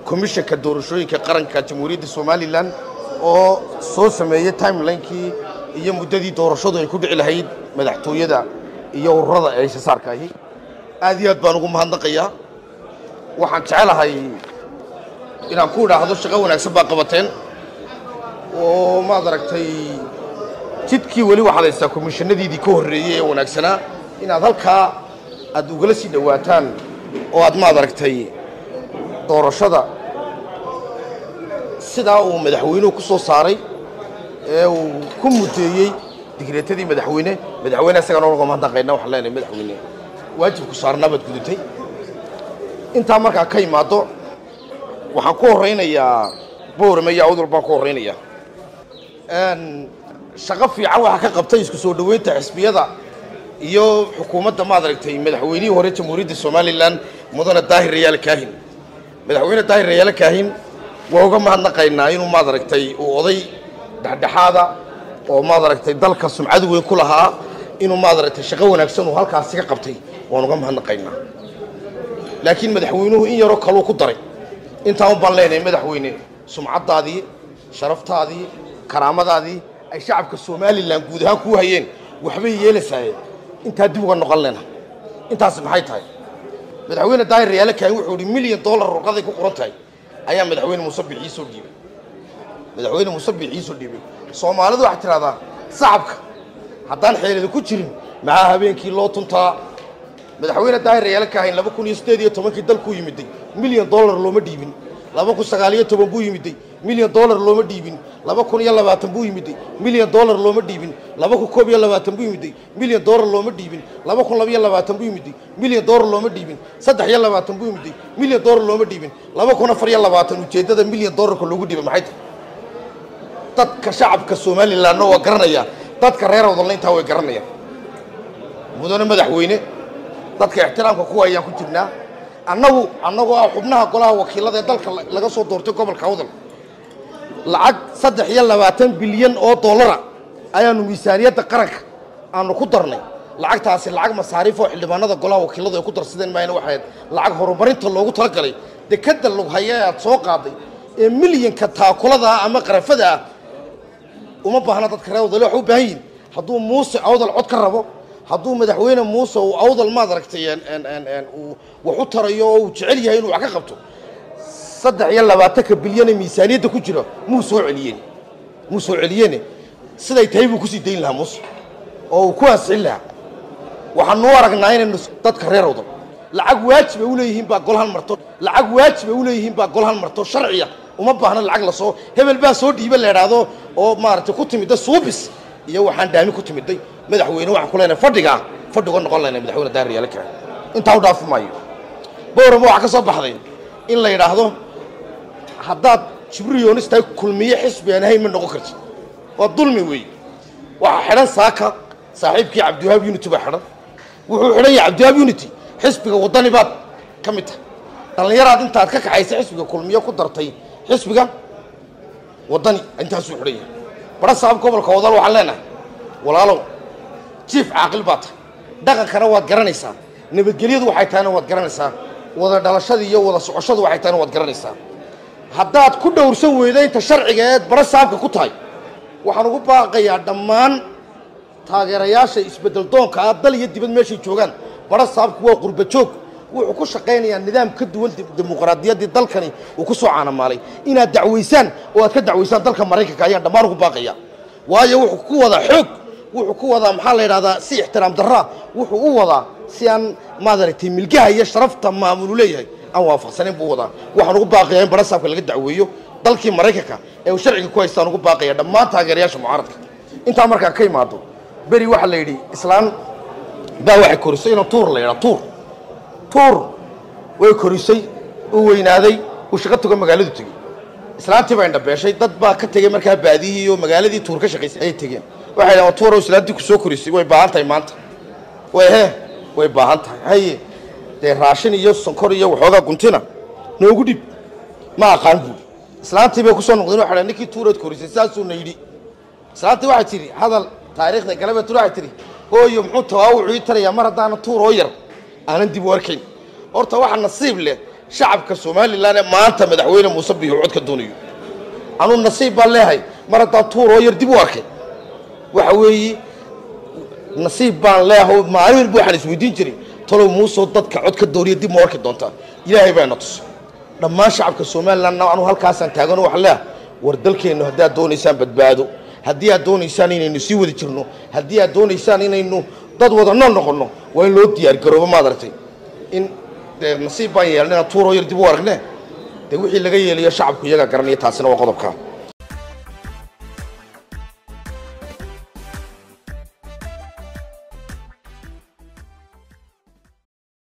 komishanka doorashooyinka qaranka jamhuuriyadda somalilan oo soo sameeyey timelinekii iyo muddadii doorashadu ay ku dhici lahayd madaxtooyada iyo ururada ee shasaarka ahi aad iyo aad baan ugu mahadnaqayaa waxaan jecelahay inaan ku idhaahdo shaqo wanaagsan baa qabateen oo maad aragtay jidkii weli waxaad haystaa komishanadiidii ka horreeyey ee wanaagsanaa inaad halkaa aad ugala sii dhowaataan oo aad maad aragtay doorashada sidaa uu madaxweynuhu ku soo saaray ee uu ku mudeeyey digreetadii madaxweyne madaxweyne isagana uga mahadnaqayna waxaan leenahay madaxweyne waajibku saarnaa baad gudutay intaa markaa ka imaado waxaan ku horaynayaa boorame iyo awdal baan ku horaynayaa shaqo fiican waxaa ka qabtay isku soo dhoweynta xisbiyada iyo xukuumadda maad aragtay madaxweynihii hore jamhuuriyadda somalilan mudane daahir rayaale kaahin madaxweyne daahir rayaale kaahin waa uga mahadnaqaynaa inuu maad aragtay uu oday dhexdhexaada oo maad aragtay dalka sumcad weyn ku lahaa inuu maad aragtay shaqo wanaagsan uu halkaasi ka qabtay waan uga mahadnaqaynaa laakiin madaxweynuhu in yaroo kaluu ku daray intaan u baan leenahay madaxweyne sumcaddaadii sharaftaadii karaamadaadii ay shacabka somalilan guud ahaan kuu hayeen waxbay yeelasaayeen intaa dib uga noqon lena intaasi maxay tahay madaxweyne daahir rayaale kaahin wuxuu ihi milyan dollar ruqaday ku qoran tahay ayaa madaxweyne muuse bixiisoo dhiibay madaxweyne muuse bixiisoo dhiibay soomaalidu waxay tidhahdaa sacabka haddaan xeelada ku jirin maxaa habeenkii loo tuntaa madaxweyne daahir rayaale kaahin laba kun iyo siddeed iyo tobankii dalkuu yimiday milyan dollar looma dhiibin laba kun sagaal iyo toban buu yimiday milyan dollar looma dhiibin laba kun iyo labaatan buu yimiday milyan dollar looma dhiibin laba kun koob iyo labaatan buu yimiday milyan dollar looma dhiibin laba kun laba iyo labaatan buu yimiday milyan dollar looma dhiibin saddex iyo labaatan buu yimiday milyan dollar looma dhiibin laba kun afar iyo labaatan ujeeddada milyan dollarka loogu dhiibay maxay tahay dadka shacabka somalilanna waa garanaya dadka reer wadalna intaa way garanayaan mudane madaxweyne dadka ixtiraamka kuwa ayaan ku jirnaa annagu annagoo ah xubnaha golaha wakiilada ee dalka laga soo doortay gobolka awdal lacag saddex iyo labaatan bilyan oo dollara ayaanu miisaaniyadda qaranka aanu ku darnay lacagtaasi lacag masaariif oo xildhibaanada golaha wakiiladu ay ku darsadeen maayna waxay ahayd lacag horumarinta loogu talagalay dekadda lughaya ee aad soo qaaday ee milyanka taakulada ah ama qarafada ah uma baahna dadka reer awdal waxay u baahan yihin hadduu muuse awdal cod ka rabo hadduu madaxweyne muuse uu awdal maad aragtay uu wax u tarayo oo uu jecel yahay inuu wax ka qabto saddex iyo labaatanka bilyan ee miisaaniyadda ku jira muu soo celiyeen muu soo celiyene siday tahay buu kusii dayn lahaa muuse oo uu ku ansixin lahaa waxaanu u aragnaa inaynu dadka reer awdal lacag waajib ay u leeyihiin baa golhan marto lacag waajib ay u leeyihiin baa golhan marto sharciya uma baahna lacag lasoo hebel baa soo dhiiba la idhaahdo oo maaragtay ku timidda suubis iyo waxaan daami ku timiday madaxweyne waxaan ku leenahay fadhigaa fadhi uga noqon laynay madaxweyne daahir yaale kaa intaa u dhaafi maayo boorama waxaa ka soo baxday in la yidhaahdo haddaad jibriyoonis tahay kulmiye xisbi aan ahayn ma noqon kartid waa dulmi weeye waxaa xidhan saaka saaxiibkii cabdiwahaab unity baa xidhan wuxuu xidhan yahay cabdiwahaab unity xisbiga waddani baad ka mid tahay dhallinyaraad intaad ka kaxaysa xisbiga kulmiye ku dartay xisbiga waddani intaasuu xidhan yahay bara sabab gobolka wadal waxaan leenahay walaalow jiif caaqil baa tahay dhaqankana waad garanaysaa nabadgelyadu waxay tahayna waad garanaysaa wada dhalashada iyo wada socoshadu waxay tahayna waad garanaysaa haddaad ku dhowrsan weyda inta sharciga eed bara saabka ku tahay waxaan ugu baaqayaa dhammaan taageerayaasha isbeddel doonka ah dal iyo dibad meeshay joogaan bara saabku waa qurba joog wuxuu ku shaqaynayaa nidaam ka duwan dimuqraadiyaddii dalkani uu ku soo caanamaalay inaad dacwaysaan oo aad ka dacwaysaan dalka maraykanka ayaan dhammaan ugu baaqaya waayo wuxuu ku wadaa xoog wuxuu ku wadaa maxaa la yidhahdaa si ixtiraam darraa wuxuu u wadaa si aan maad aragtay milgaha iyo sharafta maamulu leeyahay aan waafaqsanayn buu wadaa waxaan ugu baaqayaa in barasaabka laga dacweeyo dalkii maraykanka ee uu sharciga ku haystaan ugu baaqaya dhammaan taageerayaasha mucaaradka intaa markaa ka imaado beri waxaa la yidhi islaan baa waxay korisay inuu tuur la yidhaa tuur tuur way korisay uu weynaaday uu shaqo tago magaaladu tegey islaantii baa indhabeeshay dad baa ka tegey markaa baadiyihii iyo magaaladii tuur ka shaqaysay ayay tegeen waxay dhahan tuurow islaantii ku soo korisay way baahan tahay maanta way he way baahan tahay haye dee raashin iyo sonkor iyo waxoogaa guntina noogu dhib ma aqaan buuri islaantii bay kusoo noqdeen waxay dhahan ninkii tuurood korisay saasuuna yidhi islaantii waxay tidhi hadal taariikhda galabeed waxay tidhi hooyo muxuu tawaawucu ii tarayaa mar haddaana tuur oo yar aanan dib u arkayn horta waxa nasiib leh shacabka somalilan ee maanta madaxweyne muuse biixi cod ka doonayo anuu nasiib baan leehay mar haddaa tuuroo yar dib u arkay waxa weeye nasiib baan leeyahay maalin walba waxaan isweydiin jiray talow muusoo dadka cod ka dooriya dib ma arki doontaa ilaahay baa na tusay dhammaan shacabka somalilandna anuu halkaasaan taagano waxaan leeyahay war dalkeennu haddii aad doonaysaan badbaado haddii aad doonaysaan inaynu sii wada jirno haddii aad doonaysaan inaynu dad wada nool noqonno waa in loo diyaargaroobo maad aragtay in nasiib baan yeelna inaan tuuroo yar dib u aragne dee wixii laga yeelayo shacabku iyagaa garanaya taasina waa qodobkaa